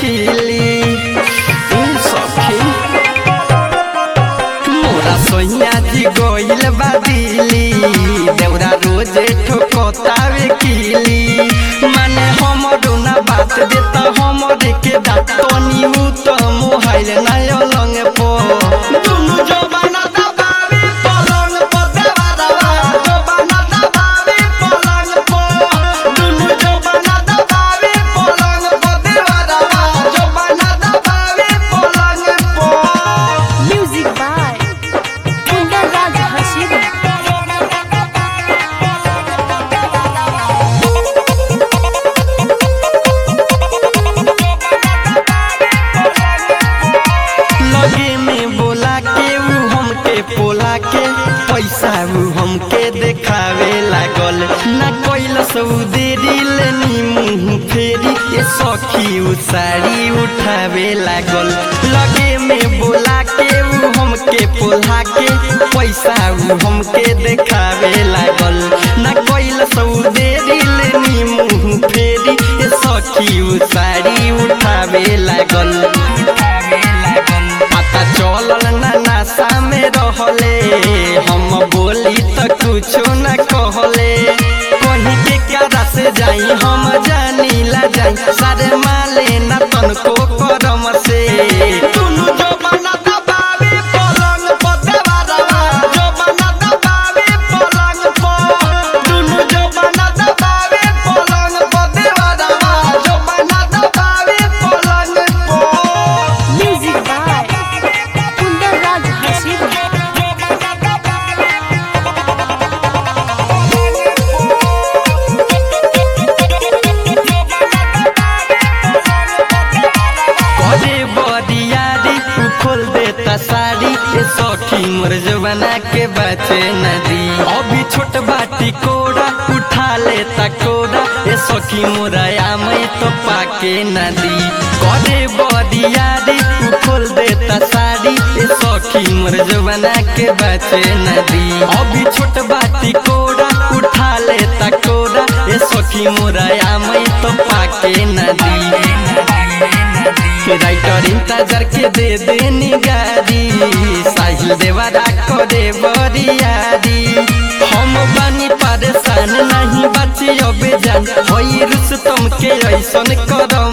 किली उ सखी मोरा सोहिया जी गोइल बादिली देवरा रोजे ठोकतावे किली माने हमरो ना बात देता हमरे के दात तनी उ त मोहाइल ना अलंग पो दुनु जबाना दबावे पलंग पर देवा दवा जबाना दबावे पलंग पर दुनु जबाना दबावे पलंग पर देवा दवा जबाना दबावे पलंग पर Music by Kundan Raj Hashim. लगे में बोला के ऊ हमके पोला के पैसा ऊ हमके देखावे लागल ना कैलस ऊ देरी लेनी मुंह फेरी ये सखी ऊ साड़ी उठावे लागल लगे में बोला के ऊ हमके पोला के पैसा ऊ हमके देखावे लागल ना कैलस ऊ देरी लेनी मुंह फेरी ये सखी ऊ साड़ी उठावे लागल पता चलल ना नाशा में रहले हम बोली त कुछो न कहले कहीं के कारा से जाई हम जानी ला जाई सारे माले न तनको करम से दुनु जबाना दबावे पलंग पर देवा दवा जबाना दबावे पलंग पर दुनु जबाना दबावे पलंग पर देवा दवा जबाना दबावे पलंग पर Music by Kundan Raj Hashim. करे बरियारी उ खोल देता साड़ी ए सखी मोर जवाना के बचे नदी अभी छोट बाटी कोड़ा उठा लेता कोड़ा ए सखी मोरा आमई तो पाके नदी करे बरियारी उ खोल देता साड़ी ए सखी मोर जवाना के बचे नदी अभी छोट बाटी कोड़ा उठा लेता कोड़ा ए सखी मोरा आमई तो पाके नदी राइटर इंतजार के दे देनी गाड़ी साहिल देवरा करे बरियारी हम बानी परेशान नहीं बची अब जान होई रुस्तम के ऐसन कर